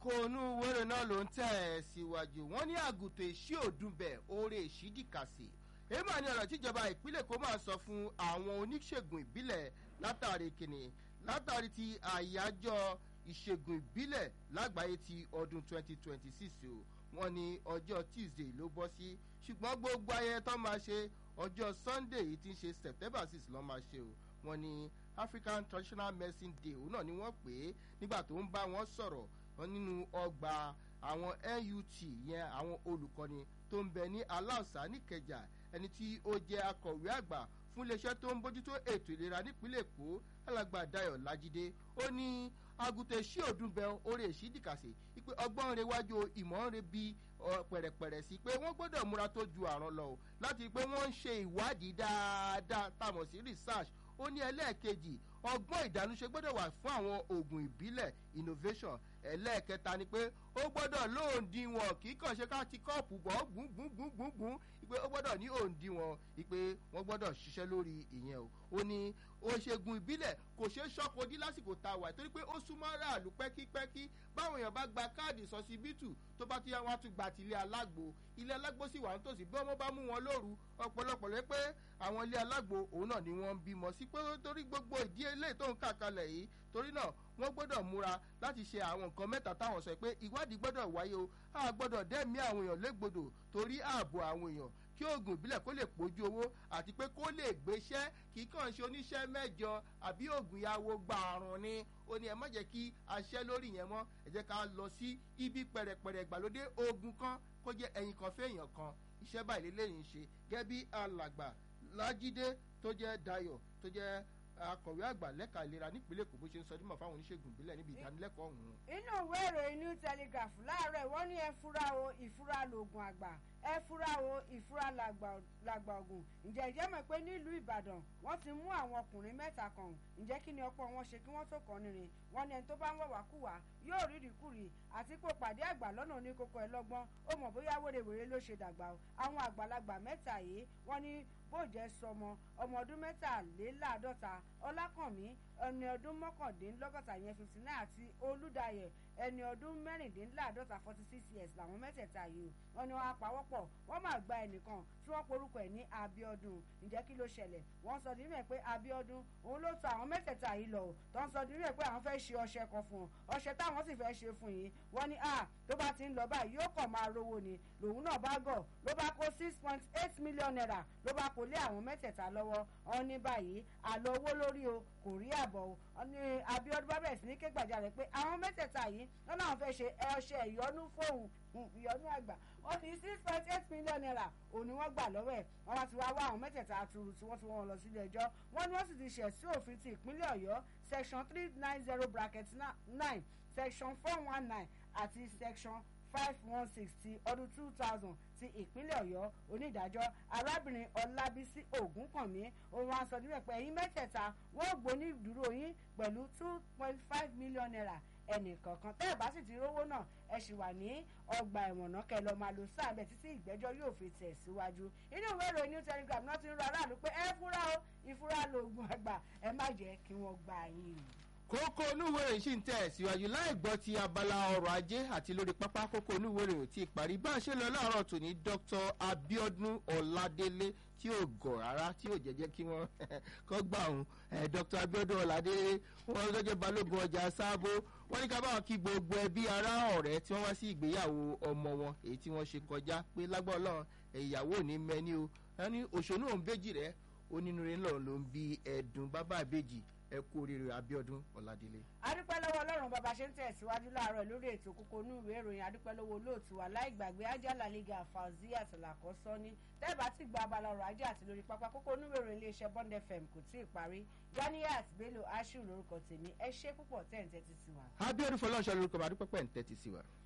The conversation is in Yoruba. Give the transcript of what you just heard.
kókó inú wẹ́rẹ̀ náà ló ń tẹ̀ ẹ́ síwájú wọ́n ní àgùntàn èṣí òdùnbẹ̀ oore èṣí dìkàsì èyí mà ní ọ̀rọ̀ tíjọba ìpínlẹ̀ kó máa sọ fún àwọn oníṣègùn ìbílẹ̀ látàrí kìnnì látàrí ti àyájọ́ ìṣègùn ìbílẹ̀ lágbàáyé ti ọdún 2026 o wọ́n ní ọjọ́ tuesday ló bọ́ sí ṣùgbọ́n gbogbo ayẹyẹ tó máa ṣe ọjọ́ sunday yìí ti ń ṣe september 6 ló máa ṣe o wọ́n ní african traditional medicine day òun náà ni wọ́n pè é nígbà tó ń bá wọn sọ̀rọ̀ nínú ọgbà àwọn nut yẹn àwọn olùkọ́ni tó ń bẹ ní aláùsá níkẹjà ẹni tí ó jẹ́ akọ̀wé àgbà fún iléeṣẹ́ tó ń bójútó ètò ìlera nípínlẹ̀ èkó alàgbà dayo lajide ó ní agùntàn èsì òdùnbẹ orí èsì dìkàsì pé ọgbọ́n rẹ wájú ìmọ̀ rẹ bí pẹ̀rẹ̀pẹ̀rẹ̀ sí pé wọ́n gbọ́dọ̀ múra tó ju àrùn lọ o láti pé wọ́n ń ṣe ìwádìí dáadáa táwọn sí research ó ní ẹlẹ́ẹ̀kejì ọgbọ́n ìdánúṣe gbọ́dọ̀ wà fún àwọn oògùn ìbílẹ̀ innovation ẹlẹ́ẹ̀kẹta ni pé ó gbọ́dọ̀ lóòndìwọ̀n kì í kàn ṣe ká ti kọ́ọ̀pù bọ̀ gbùngbùngbùngbùn pé ó gbọ́dọ̀ ní òǹdìwọ̀n pé wọ́n gbọ́dọ̀ ṣiṣẹ́ lórí ìyẹn o ó ní oṣègùn ìbílẹ̀ kò ṣeé ṣọ́kòdí lásìkò tá a wà torí pé ó súnmọ́ aráàlú pẹ́kípẹ́kí báwọn èèyàn bá gba káàdì sọsibítù tó bá ti yá wọn á tún gba tilé alágbo ilé alágbo sì wà nítòsí bí wọ́n bá mú wọn lóru ọ̀pọ̀lọpọ̀ lé pé àwọn ilé alágbo òun náà ni wọ́n ń bímọ sí pé torí gbogbo ìdí eléyìí tó ń kà kalẹ̀ yìí torí náà wọ́n gbọ́dọ̀ múra láti ṣe àwọn nǹkan mẹ́ta táwọn sọ pé ìwádìí gbọ́dọ̀ wáyé o a gbọ́dọ̀ dẹ́mi àwọn èèyàn légbodò torí ààbò àwọn èèyàn kí oògùn ìbílẹ̀ kó lè pójú owó àti pé kó lè gbéṣẹ́ kì í kàn ṣe oníṣẹ́ mẹ́jọ àbí oògùn ìyàwó gba àrùn ni ó ní ẹ má jẹ́ kí aṣẹ́ lórí yẹn mọ́ ẹ jẹ́ ká lọ sí ibi pẹ̀rẹ̀pẹ̀rẹ̀ ìgbàlódé oògùn kan kó jẹ́ ẹyin kan fẹ́yàn kan iṣẹ́ báyìí lélẹ́yìn ṣe gẹ́gẹ́ bí alàgbà lájídé tó jẹ́ dayo tó jẹ́ akọ̀wé àgbà lẹ́ka ìlera nípínlẹ̀ èkó bó ṣe ń sọ dímọ̀ fáwọn oníṣègùn ìbílẹ̀ níbi ìdánilẹ́kọ̀ọ́ ọ̀hún. inú ìwé ìròyìn new telegraph láàárọ̀ wọ́n ní ẹ fura o ìfura lògùn àgbà ẹ fura o ìfura làgbà ògùn ǹjẹ́ ìjẹ́ mọ̀ pé nílùú ìbàdàn wọ́n ti mú àwọn ọkùnrin mẹ́ta kan ǹjẹ́ kí ni ọ̀pọ̀ wọn ṣe kí wọ́n tó kàn nírin wọ́n ní ẹni tó bá ń wọ̀wá kùwà yóò rí ìrìkúrì àti pé pàdé àgbà lọ́nà oníkókó ẹ lọ́gbọ́n ó mọ̀ bóyá wèrèwèrè ló ṣe dàgbà o àwọn àgbàlagbà mẹ́ta yìí wọ́n ní bóòjẹ́ sọmọ ọmọ ọdún mẹ́tàléláàádọ́ta ọlákànmí ẹni ọdún mọ́kàndínlọ́gọ́ta yẹn fifty nine àti olùdáyẹ ẹni ọdún mẹ́rìndínláàádọ́ta forty six years làwọn mẹ́tẹ̀ẹ̀ta yìí wọ́n ní wọ́n apawọ́pọ̀ wọ́n máa gba ẹnìkan tí wọ́n porúkọ ẹ̀ ní abiodun ǹjẹ́ kí ló ṣẹlẹ̀ wọ́n sọ nínú ẹ̀ pé abiodun òun ló tọ àwọn mẹ́tẹ̀ẹ̀ta yìí lọ tó ń sọ nínú ẹ̀ pé àwọn fẹ́ ṣe ọṣẹ kan fún un ọṣẹ táwọn sì fẹ́ ṣe fún yìí wọ́n ní ah tó bá ti ń lọ báyìí yóò kàn máa rówó ni lòun náà bá gọ̀ ló bá kó six point eight million naira ló bá kó lé àwọn mẹ́tẹ̀ẹ̀ta lọ́wọ́ wọn ní báyìí àlọ́ owó lórí o kò rí àbọ̀ o wọn ní abiodun bá bẹ̀rẹ̀ sí ní kégbàjarè pé àwọn mẹ́tẹ̀ẹ̀ta yìí wọn náà fẹ́ ṣe ọṣẹ ìyọnú fóun ìyọnú àgbà wọn ní six point eight million naira òun ni wọ́n gbà lọ́wọ́ ẹ̀ wọ́n wá ti wá wá àwọn mẹ́tẹ̀ẹ̀ta àtúrù tí wọ́n ti wọ́n lọ sílé ẹjọ́ wọ́n ní wọ́n sì ti ṣẹ̀ sí òfin ti ìpínlẹ̀ ọ̀yọ́ section three nine zero bracket nine section four one nine àti section five one six ti ọdún two thousand ti ìpínlẹ̀ ọ̀yọ́ onídàájọ́ arábìnrin ọlábísí ògúnkànmí òun wá sọ níbẹ̀ pé ẹ̀yin mẹ́tẹ̀ẹ̀ta wọ́n gbóní ìdúró yín pẹ̀lú two point five million naira ẹnì kọ̀ọ̀kan tẹ́ ẹ̀ bá sì ti rówó náà ẹ sì wà ní ọgbà ẹ̀wọ̀n náà kẹ́ ẹ lọ́ọ́ máa lo sáàbẹ̀ títí ìgbẹ́jọ́ yóò fi tẹ̀ síwájú inú ìwé ìròyìn new telegram náà ti ń rọ aráàlú pé ẹ fúra o ìfúra lóògùn àgbà ẹ má jẹ́ kí wọ́n gbà yín kókó onúwèrè sì ń tẹ̀ síwájú láì gbọ́ ti abala ọrọ̀ ajé àti lórí pápá kókó onúwèrè ò tí ì parí bá a ṣe lọ láàárọ̀ tòní dr abiodun ọ̀ladélé tí ò gọ̀ rárá tí ò jẹ́jẹ́ kí wọ́n kọ́ gbà òun dr abiodun ọ̀ladélé wọn lọ́jọ́ balógun ọjà sábó wọ́n ní ká báwọn kí gbogbo ẹbí ará ọ̀rẹ́ tí wọ́n wá sí ìgbéyàwó ọmọ wọn èyí tí wọ́n ṣe kọjá pé lágbọ́ ọlọ́run ìyàwó ò ní mẹ́ni o wọ́n ní òṣònú òun béjì rẹ̀ onínúure ńlọ ló ń bi ẹ̀dùn bábà ìbejì ẹ kú oríire abiodun ọ̀làdélé. adúpẹ́ lọ́wọ́ ọlọ́run bàbá ṣe ń tẹ̀síwájú láàárọ̀ lórí ètò kókó inú ìwé ìròyìn adúpẹ́ lọ́wọ́ olóòtú aláìgbàgbé ajala liga fauzi àtàlàkọ́ sọ́ni tẹ́ẹ̀bá ti gba abala ọ̀rọ̀ ajé àti lórí pápá kókó inú ìwé ìròyìn iléeṣẹ́ bond fm kò tí ì parí ganiat bello ashiru lórúkọ tèmi ẹ ṣe púpọ̀ tẹ̀ ń tẹ́tí sí wa. abiodun fọlọ́nṣọ́ lórúkọ bá dúpẹ́ pẹ́ ń tẹ́tí sí wa.